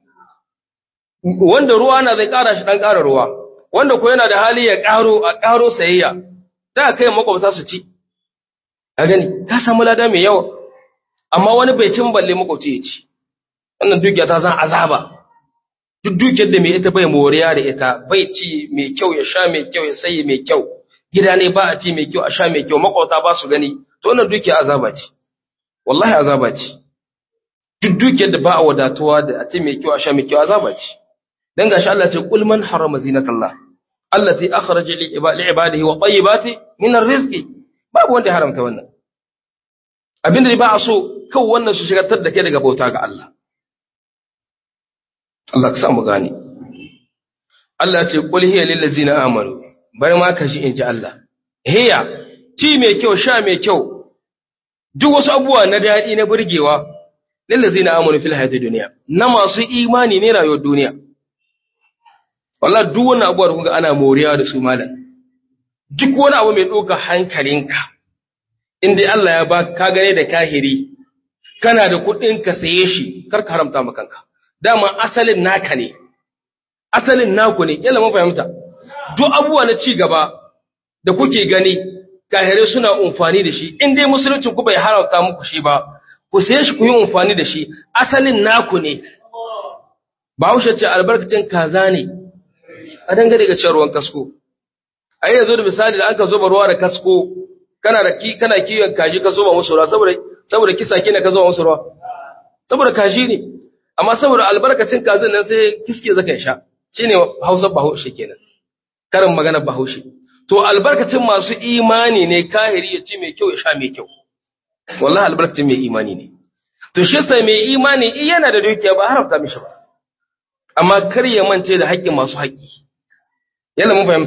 wanda ruwa na zai ƙara shi dan ƙara ruwa wanda ko yana da hali ya ƙaro a ƙaro sayayya da aka yi makwabta su ci a gani ka samu lada mai yawa amma wani bai cin balle makwabci ya ci wannan dukiya ta zan azaba duk dukiyar da mai ita bai moriya da ita bai ci mai kyau ya sha mai kyau ya sayi mai kyau gida ne ba a ci mai kyau a sha mai kyau makwabta ba su gani to wannan dukiya azaba ce wallahi azaba ce duk dukiyar da ba a wadatuwa da a ci mai kyau a sha mai kyau azaba ce dan gashi Allah ce kul man harama zinatallah allati akhraja li ibadihi wa tayyibati min arrizqi babu wanda ya haramta wannan abinda ba a so kawai wannan su shigartar da kai daga bauta ga Allah Allah ka samu gane Allah ce qul hiya lil ladzina amanu bai ma ka shi inji Allah hiya ci mai kyau sha mai kyau duk wasu abubuwa na daɗi na burgewa lil ladzina amanu fil hayatid dunya na masu imani ne rayuwar duniya wallahi duk wannan abubuwa da kun ga ana moriya da su malam duk wani abu mai ɗauka hankalinka in dai Allah ya ba ka gane da kahiri kana da kuɗin ka saye shi kar ka haramta ma kanka dama asalin naka ne asalin naku ne yalla mun fahimta duk abubuwa na ci gaba da kuke gani kahirai suna amfani da shi in dai musulunci ku bai haramta muku shi ba ku saye shi ku yi amfani da shi asalin naku ne Bahaushe ce albarkacin kaza ne a dangane ga cin ruwan kasko a yanzu da misali da aka zuba ruwa da kasko kana da ki kana kiyon kaji ka zuba musu ruwa saboda saboda kisa kina ka zuba musu ruwa saboda kaji ne amma saboda albarkacin kazin nan sai kiske zaka sha shine Hausa Bahaushe kenan karin magana Bahaushe to albarkacin masu imani ne kahiri ya ci mai kyau ya sha mai kyau wallahi albarkacin mai imani ne to shi sai mai imani yana da dukiya ba haramta mishi ba amma kar ya mance da haƙƙin masu haƙƙi yana mun fahimta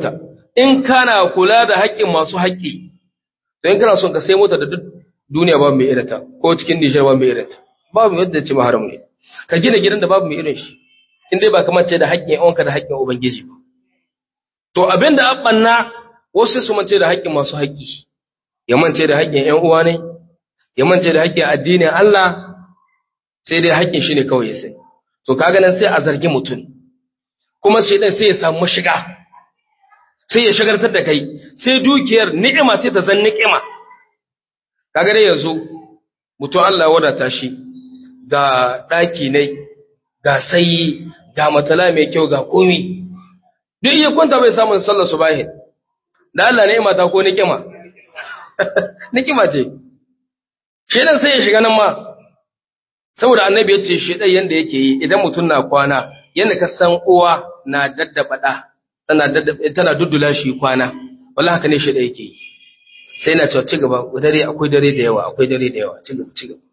in kana kula da haƙƙin masu haƙƙi don kana son ka sai mota da duk duniya babu mai irinta ko cikin Nijar babu mai irinta babu yadda ce maharam ne ka gina gidan da babu mai irin shi in dai ba kamar ce da haƙƙin yawanka da haƙƙin ubangiji ba to abin da abanna wasu su mance da haƙƙin masu haƙƙi ya mance da haƙƙin ƴan uwa ne ya mance da haƙƙin addinin Allah sai dai haƙƙin shi ne kawai ya sai to kaga nan sai a zargi mutum kuma shi dan sai ya samu shiga sai ya shagartar da kai sai dukiyar ni'ima sai ta zan ni'ima kaga dai yanzu mutum Allah ya wadata shi ga daki ne ga sayi ga matala mai kyau ga komi duk iya kwanta bai samun sallar subahin da Allah ni'ima ta ko ni'ima ni'ima ce shedan sai ya shiga nan ma saboda annabi ya ce shedan yanda yake yi idan mutum na kwana yanda ka san uwa na daddaba da tana tana duddula shi kwana wallahi haka ne shi da yake yi sai na cewa cigaba dare akwai dare da yawa akwai dare da yawa cigaba cigaba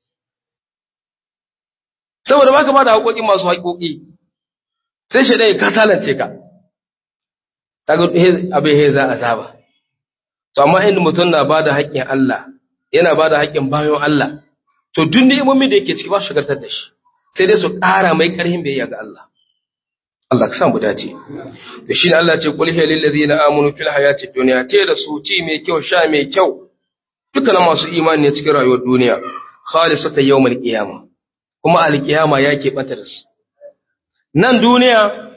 saboda baka ba da haƙoƙi masu haƙoƙi sai shi ya kasalance ka kaga abin he za a saba to amma inda mutum na ba da haƙƙin Allah yana ba da haƙƙin bayan Allah to duk ni'imomin da yake ciki ba su shigartar da shi sai dai su ƙara mai ƙarfin biyayya ga Allah Allah ka samu dace to shine Allah ce qul hiya lil ladina amanu fil hayati dunya ce da su ci mai kyau sha mai kyau dukkan masu imani ne cikin rayuwar duniya khalisata yawmal qiyamah kuma alqiyama yake bata da su nan duniya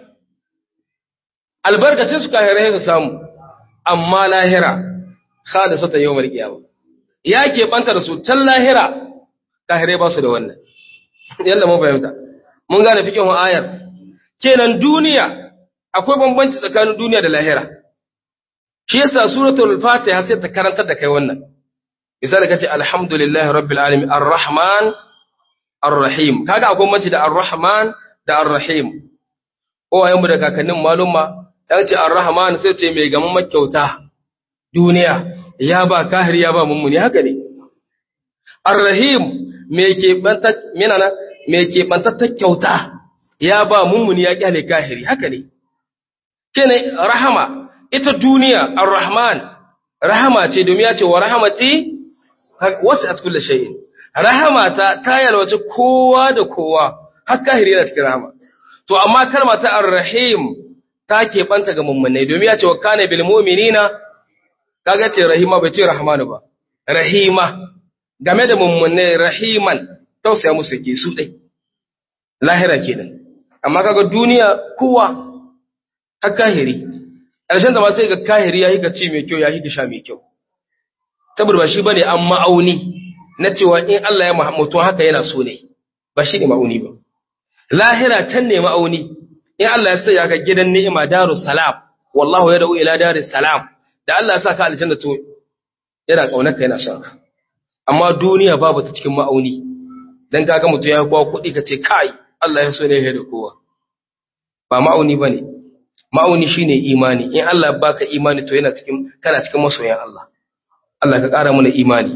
albarkacin su kahirai su samu amma lahira khalisata yawmal qiyamah yake banta da su tan lahira kahirai ba su da wannan yalla mun fahimta mun gane fikin ayar kenan duniya akwai bambanci tsakanin duniya da lahira shi yasa suratul fatiha sai ta karantar da kai wannan misali kace alhamdulillahi rabbil alamin arrahman arrahim kaga akwai bambanci da arrahman da arrahim uwayen mu da kakannin maluma dan ce arrahman sai ce mai gaman makyauta duniya ya ba kahir ya ba mummuni haka ne arrahim me ke banta minana me ke banta kyauta ya ba mummuni ya kyale kahiri haka ne kene rahama ita duniya ar-rahman rahama ce domin ya ce wa rahamati wasi'at kulli shay'in rahama ta ta yalwace kowa da kowa har kahiri yana cikin rahama to amma kalma ta ar-rahim ta ke banta ga mummunai domin ya ce wa kana bil mu'minina kaga ce rahima bai ce rahmanu ba rahima game da mummunai rahiman tausaya musu ke su dai lahira kenan amma kaga duniya kowa har kahiri ƙarshen da ma sai ga kahiri ya hika ci mai kyau ya hika sha mai kyau saboda ba shi bane an ma'auni na cewa in Allah ya mutum haka yana so ne ba shi ne ma'auni ba lahira tan ne ma'auni in Allah ya sanya ka gidan ni'ima darus salam wallahu yad'u ila daris salam da Allah ya saka aljanna to yana kaunar ka yana son ka amma duniya babu ta cikin ma'auni dan kaga mutum ya kowa kuɗi ka ce kai Allah ya so ne ya da kowa ba ma'auni bane ma'auni shine imani in Allah ya baka imani to yana cikin kana cikin masoyan Allah Allah ka ƙara mana imani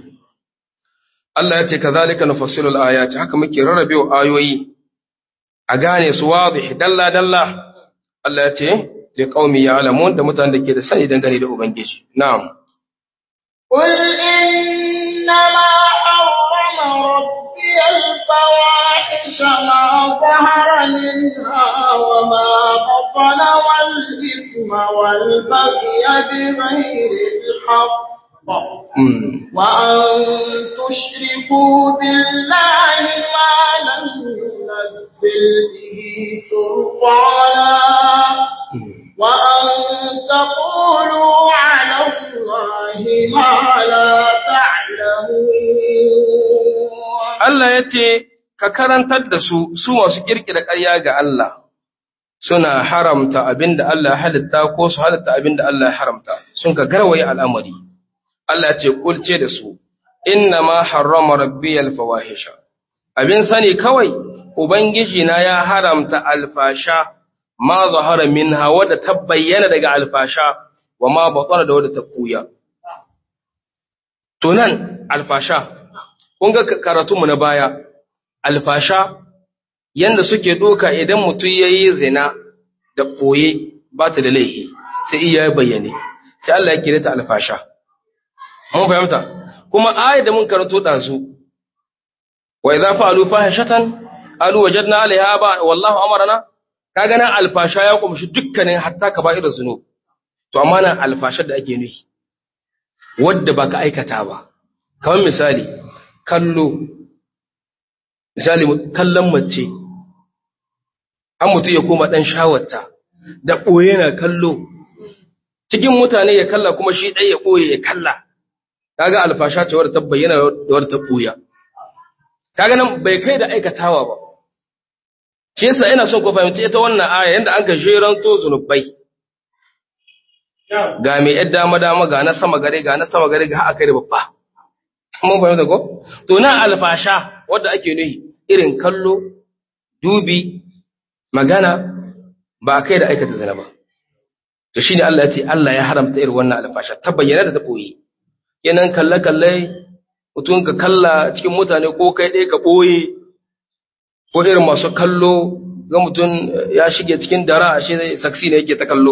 Allah ya ce kazalika nufassilu al-ayati haka muke rarrabe ayoyi a gane su wadih dalla dalla Allah ya ce li qaumi ya'lamun da mutanen da ke da sani dangane da ubangiji na'am قل إنما حرم ربي الفواحش ما ظهر منها وما بطن والإثم والبغي بغير الحق وأن تشركوا بالله ما لم ينزل به سلطانا وأن تقولوا على الله ما لا تعلمون Allah ya ce, Ka karantar da su, su masu ƙirƙira ƙarya ga Allah, suna haramta abin da Allah ya halitta ko su halitta abin da Allah ya haramta, sun ka garwaye al'amari. Allah ya ce, Kulce da su, Inna ma harrama rabbi alfawahisha. Abin sani kawai, Ubangiji na ya haramta alfasha, ma zahara min hawa da ta bayyana daga alfasha, wa ma batsara da wadda ta kuya. Tunan alfasha, kun ga karatunmu na baya, alfasha, yanda suke ɗoka idan mutum ya yi zina da ɓoye ba ta da laihi sai iya bayyane sai Allah ya kire ta alfasha mun fahimta kuma ayat da mun karanto dazu wa idza fa'alu fahishatan qalu wajadna 'alayha ba wallahu amarna kaga nan alfasha ya kumshi dukkanin hatta kaba'ir zunub to amma nan alfashar da ake nufi wadda baka aikata ba kamar misali kallo misali kallon mace an mutu ya koma dan shawarta da boye na kallo cikin mutane ya kalla kuma shi ɗaya ya ɓoye ya kalla kaga alfasha ce wadda ta bayyana da wadda ta ɓuya kaga nan bai kai da aikatawa ba shi yasa ina son ku fahimci ita wannan aya yanda an ka jeranto zunubai ga mai yadda dama dama ga na sama gare ga na sama gare ga haka kai da babba mun fahimta ko to nan alfasha wadda ake nuhi irin kallo dubi magana ba kai da aikata zina ba to shine Allah ya ce Allah ya haramta irin wannan alfasha ta bayyana da ta boye yanan kalle kalle mutum ka kalla cikin mutane ko kai ɗaya ka boye ko irin masu kallo ga mutum ya shige cikin dara ashe saksi ne yake ta kallo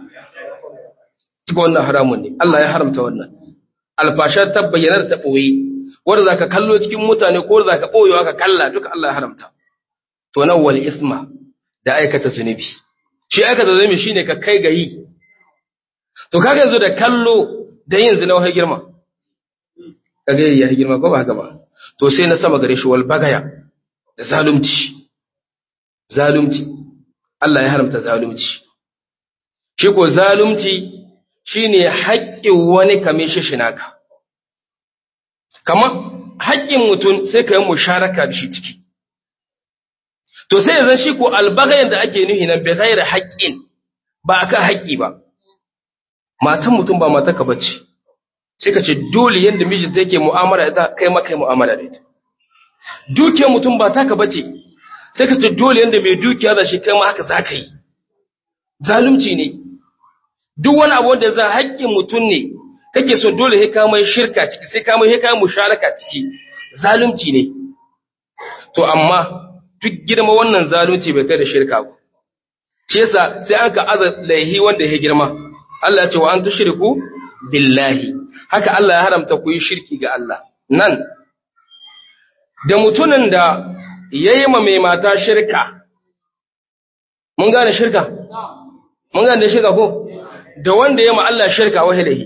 cikin wannan haramun ne Allah ya haramta wannan alfasha ta bayyana da ta boye wanda zaka kallo cikin mutane ko zaka boyewa ka kalla duka Allah ya haramta to nan wal isma da aikata zunubi shi aikata zunubi shine ka kai ga yi to kaga yanzu da kallo da yin zina wai girma kaga ya yi girma ko ba haka ba to sai na sama gare shi wal bagaya da zalunci zalunci Allah ya haramta zalunci shi ko zalunci shine haƙƙin wani kame shi shinaka kamar haƙƙin mutum sai ka yi musharaka da shi ciki to sai yanzu shi ko albagayen da ake nuhi nan bai zai da haƙƙin ba a kan haƙƙi ba matan mutum ba mata ka bace sai ka ce dole yadda mijinta yake mu'amala ita kai ma kai mu'amala da ita dukiyar mutum ba ta ka bace sai ka ce dole yadda mai dukiya da shi kai ma haka za ka yi zalunci ne duk wani abu wanda za haƙƙin mutum ne kake so dole sai ka mai shirka ciki sai ka mai sai ka musharaka ciki zalunci ne to amma duk girma wannan zalunci bai kai da shirka ba shi yasa sai an ka aza laihi wanda ya girma Allah ya ce wa an tushriku billahi haka Allah ya haramta ku yi shirki ga Allah nan da mutumin da yayi ma mai mata shirka mun gane shirka mun gane shirka ko da wanda yayi ma Allah shirka wahilahi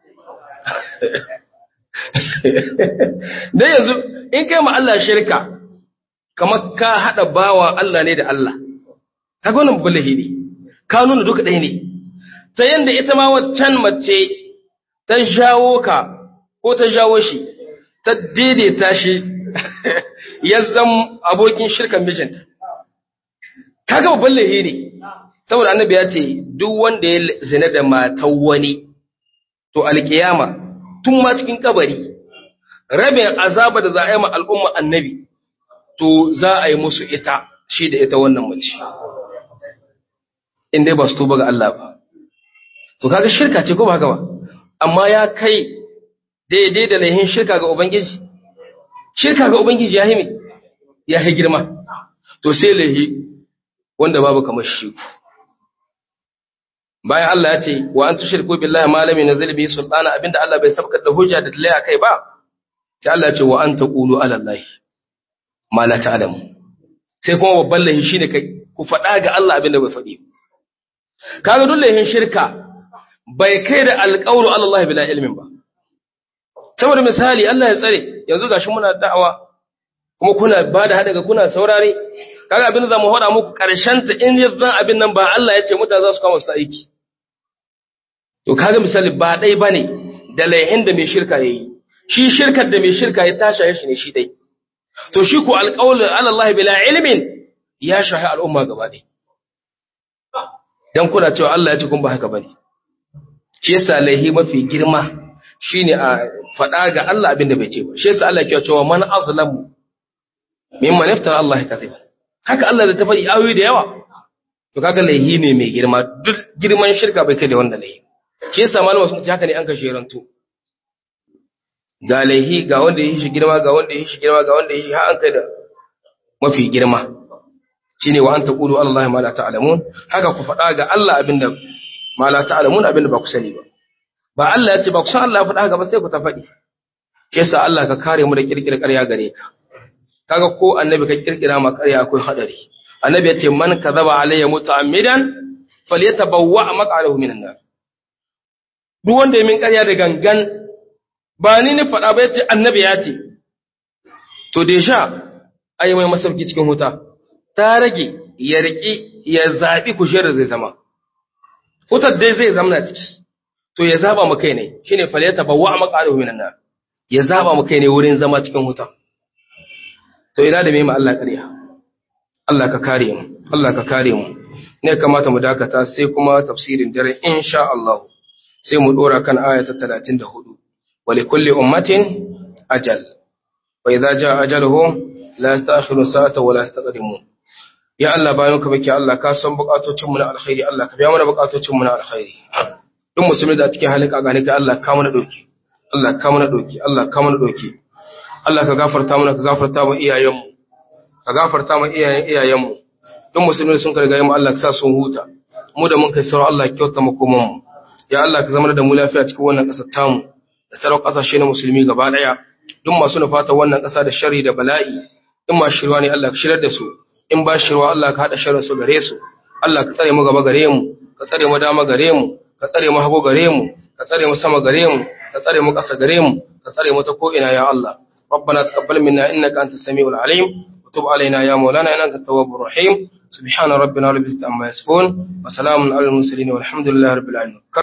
dan yanzu in kai ma Allah shirka kamar ka haɗa bawa Allah ne da Allah, ta gwanin bulahi ne, ka nuna duka ɗaya ne, ta yadda ita ma waccan mace ta jawo ka ko ta jawo shi, ta daidaita shi ya zam abokin shirkan mijinta. Ka gaba bulahi ne, saboda annabi ya ce, duk wanda ya zina da matan wani, to alƙiyama tun ma cikin kabari, rabin azaba da za a yi ma al'umma annabi. to za a yi musu ita shi da ita wannan mace in dai ba su tuba ga Allah ba to kaga shirka ce ko ba haka ba amma ya kai daidai da laihin shirka ga ubangiji shirka ga ubangiji ya yi me ya yi girma to sai laihi wanda babu kamar shi bayan Allah ya ce wa an tushriku billahi ma lam yunzil bihi sultana abinda Allah bai sabkar da hujja da dalila kai ba sai Allah ya ce wa an taqulu ala allahi ma la ta'lamu sai kuma babban lahi shine kai ku faɗa ga Allah abin da bai faɗi kaga duk lahin shirka bai kai da alƙawlu ala Allah bila ilmin ba saboda misali Allah ya tsare yanzu gashi muna da'awa kuma kuna ba da haɗa kuna saurare kaga abin da zamu faɗa muku ƙarshen ta in yanzu abin nan ba Allah ya ce mutane za su kama su aiki to kaga misali ba dai bane da laihin da mai shirka yayi shi shirkar da mai shirka ya tasha shi ne shi dai to shi ku alƙawlin Allah bila ilmin ya shahi al'umma gaba ɗaya. Don kuna cewa Allah ya ce kun ba haka bane. Shi yasa laihi mafi girma shine a faɗa ga Allah abin da bai ce ba. Shi yasa Allah ke cewa man azlamu mimman iftara Allah kadhib. Haka Allah da ta faɗi ayoyi da yawa. To kaga laihi ne mai girma duk girman shirka bai kai da wanda laihi. Shi yasa malama sun ce haka ne an kashe rantu. ga laihi ga wanda ya yi shi girma ga wanda ya yi shi girma ga wanda ya yi shi har an kai da mafi girma shine wa an taqulu ala allahi ma la ta'lamun haka ku faɗa ga Allah abinda ma la ta'lamun abinda ba ku sani ba ba Allah ya ce ba ku san Allah ya faɗa haka ba sai ku ta faɗi yasa Allah ka kare mu da kirkira ƙarya gare ka kaga ko annabi ka kirkira ma ƙarya akwai hadari annabi ya ce man kadhaba alayya muta'ammidan falyatabawwa maq'adahu minan nar duk wanda ya min ƙarya da gangan ba ni ni faɗa ba yace annabi ya ce to deja ai mai masauki cikin huta ta rage ya riki ya zabi kujerar zai zama hutar dai zai zama ciki to ya zaba mu kai ne shine falyatabawwa maq'adahu minan nar ya zaba mu kai ne wurin zama cikin huta to ina da mai Allah ƙarya Allah ka kare mu Allah ka kare mu ne kamata mu dakata sai kuma tafsirin dare insha Allah sai mu dora kan aya ta 34 wa li kulli ummatin ajal wa idza jaa ajaluhum la yasta'khiru sa'ata wa la yastaqdimun ya Allah bayan ka baki Allah ka san bukatocin mu na alkhairi Allah ka biya mana bukatocin mu na alkhairi duk musulmi da cikin halin kagane kai Allah ka mana doki Allah ka mana doki Allah ka mana doki Allah ka gafarta mana ka gafarta mu iyayenmu ka gafarta mu iyayen iyayenmu duk musulmi sun karga mu Allah ka sa sun huta mu da mun kai sauran Allah kyauta mu kuma mu ya Allah ka zama da mu lafiya cikin wannan ƙasar tamu da sauran ƙasashe na musulmi gaba ɗaya duk masu nufata wannan ƙasa da shari da bala'i in ma shirwa ne Allah ka shirar da su in ba shirwa Allah ka haɗa sharrin su gare su Allah ka tsare mu gaba gare mu ka tsare mu dama gare mu ka tsare mu hagu gare mu ka tsare mu sama gare mu ka tsare mu ƙasa gare mu ka tsare mu ta ko ina ya Allah ربنا تقبل منا إنك أنت السميع العليم وتب علينا يا مولانا إنك التواب الرحيم سبحان ربنا رب العزة عما يصفون وسلام على المرسلين والحمد لله رب العالمين